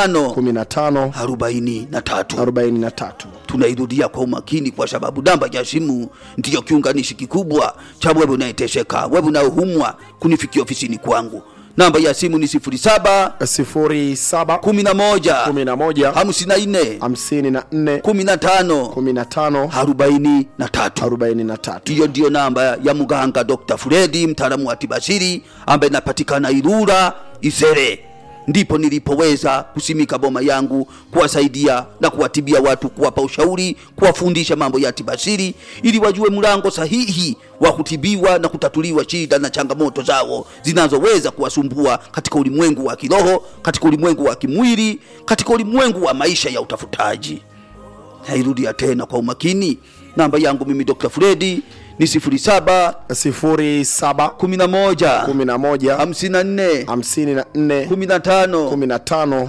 tano 15 arobaini na tatu 43 tunairudia kwa umakini kwa sababu namba ya simu ndiyo kiunganishi kikubwa cha wewe unayeteseka wewe unayohumwa kunifikia ofisini kwangu namba ya simu ni 07 07 11 11 54 54 15 15 43 43 hiyo ndiyo namba ya mganga Dr. Fredi mtaalamu wa tibasiri ambaye napatikana Ilula Isere. Ndipo nilipoweza kusimika boma yangu kuwasaidia na kuwatibia watu, kuwapa ushauri, kuwafundisha mambo ya tibasiri ili wajue mlango sahihi wa kutibiwa na kutatuliwa shida na changamoto zao zinazoweza kuwasumbua katika ulimwengu wa kiroho, katika ulimwengu wa kimwili, katika ulimwengu wa maisha ya utafutaji nairudia tena kwa umakini namba yangu mimi dr fredi ni 07 07 11 11 54 54 15 15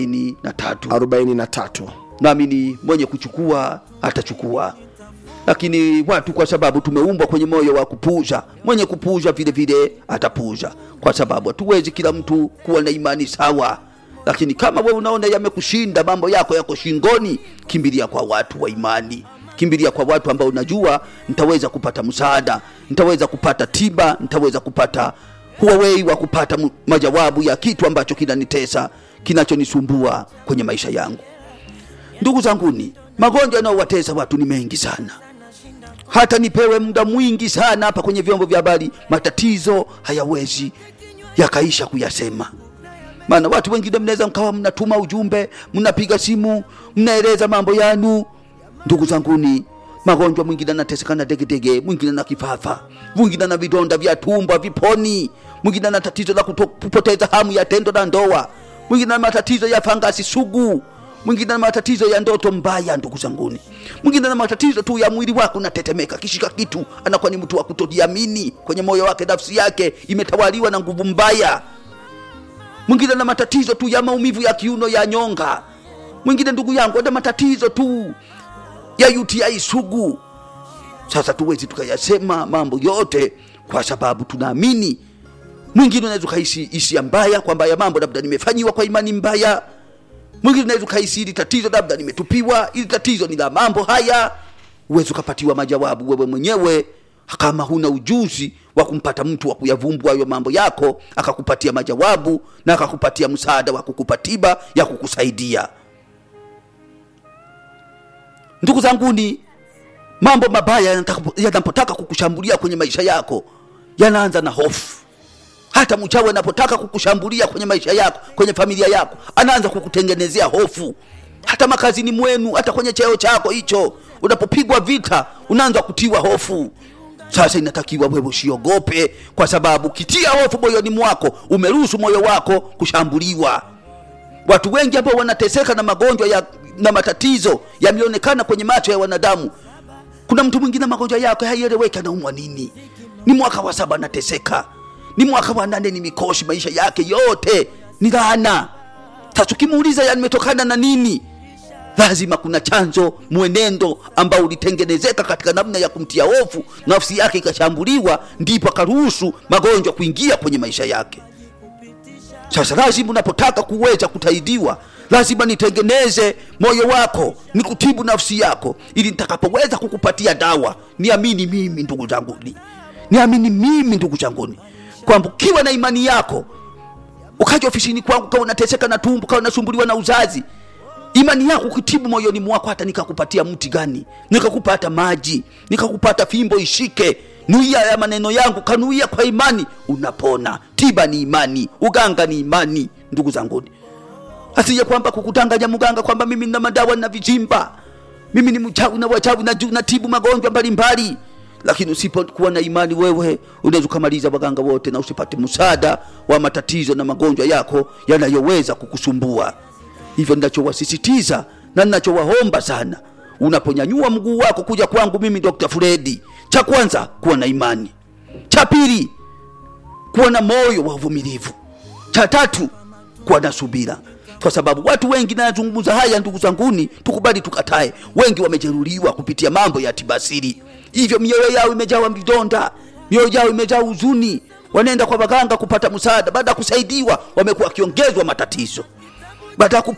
43 43 nami ni mwenye kuchukua atachukua lakini watu kwa sababu tumeumbwa kwenye moyo wa kupuza mwenye kupuza vile vile atapuza kwa sababu hatuwezi kila mtu kuwa na imani sawa lakini kama we unaona yamekushinda mambo yako yako shingoni kimbilia kwa watu wa imani kimbilia kwa watu ambao unajua nitaweza kupata msaada nitaweza kupata tiba nitaweza kupata huawei wa kupata mu- majawabu ya kitu ambacho kinanitesa kinachonisumbua kwenye maisha yangu ndugu zanguni magonjwa yanayowatesa watu ni mengi sana hata nipewe muda mwingi sana hapa kwenye vyombo vya habari matatizo hayawezi yakaisha kuyasema maana watu wengine mnaweza mkawa mnatuma ujumbe mnapiga simu mnaeleza mambo yanu ndugu zanguni magonjwa mwingine anateseka na degedege mwingine na kifafa mwingine na vidonda vya tumbo viponi mwingine na tatizo la kuto- kupoteza hamu ya tendo la ndoa mwingine na matatizo ya fangasi sugu mwingine na matatizo ya ndoto mbaya ndugu zanguni mwingine na matatizo tu ya mwili wake unatetemeka kishika kitu anakuwa ni mtu wa kutojiamini kwenye moyo wake nafsi yake imetawaliwa na nguvu mbaya mwingine na matatizo tu ya maumivu ya kiuno ya nyonga mwingine ndugu yangu ana matatizo tu ya UTI sugu sasa tuwezi tukayasema mambo yote kwa sababu tunaamini mwingine unaweza ukahisi hisia mbaya kwamba ya mambo labda nimefanyiwa kwa imani mbaya mwingine unaweza ukahisi hili tatizo labda nimetupiwa hili tatizo ni la mambo haya uwezi ukapatiwa majawabu wewe mwenyewe kama huna ujuzi wa kumpata mtu wa kuyavumbua hayo mambo yako akakupatia majawabu na akakupatia msaada wa kukupa tiba ya kukusaidia ndugu zanguni mambo mabaya yanataka- yanapotaka kukushambulia kwenye maisha yako yanaanza na hofu hata mchawi anapotaka kukushambulia kwenye maisha yako kwenye familia yako anaanza kukutengenezea hofu hata makazini mwenu hata kwenye cheo chako hicho unapopigwa vita unaanza kutiwa hofu sasa inatakiwa wewe usiogope kwa sababu ukitia hofu moyoni mwako umeruhusu moyo wako kushambuliwa watu wengi ambao wanateseka na magonjwa ya, na matatizo yameonekana kwenye macho ya wanadamu kuna mtu mwingine magonjwa yake haieleweki anaumwa nini ni mwaka wa saba anateseka ni mwaka wa nane ni mikoshi maisha yake yote ni laana sasa ukimuuliza yametokana na nini lazima kuna chanzo mwenendo ambao ulitengenezeka katika namna ya kumtia hofu nafsi yake ikashambuliwa ndipo akaruhusu magonjwa kuingia kwenye maisha yake sasa lazima unapotaka kuweza kutaidiwa lazima nitengeneze moyo wako nikutibu nafsi yako ili nitakapoweza kukupatia dawa niamini mimi ndugu zanguni niamini mimi ndugu zanguni kwamba ukiwa na imani yako ukaja ofisini kwangu kawa unateseka na tumbo kawa unasumbuliwa na uzazi imani yako ukitibu moyoni mwako hata nikakupatia mti gani nikakupa hata maji nikakupata fimbo ishike nuia ya maneno yangu kanuia kwa imani unapona tiba ni imani uganga ni imani ndugu zanguni asije kwamba kukutanganya mganga kwamba mimi nina madawa na vijimba mimi ni mchawi na wachawi na natibu magonjwa mbalimbali lakini usipokuwa na imani wewe unaweza ukamaliza waganga wote na usipate msaada wa matatizo na magonjwa yako yanayoweza kukusumbua hivyo ninachowasisitiza na ninachowaomba sana unaponyanyua mguu wako kuja kwangu mimi dr fredi cha kwanza kuwa na imani cha pili kuwa na moyo wa uvumilivu cha tatu kuwa na subira kwa sababu watu wengi nayazungumza haya ndugu zanguni tukubali tukatae wengi wamejeruhiwa kupitia mambo ya tibasiri hivyo mioyo yao imejawa vidonda mioyo yao imejaa huzuni wanaenda kwa waganga kupata msaada baada ya kusaidiwa wamekuwa wakiongezwa matatizo baada ya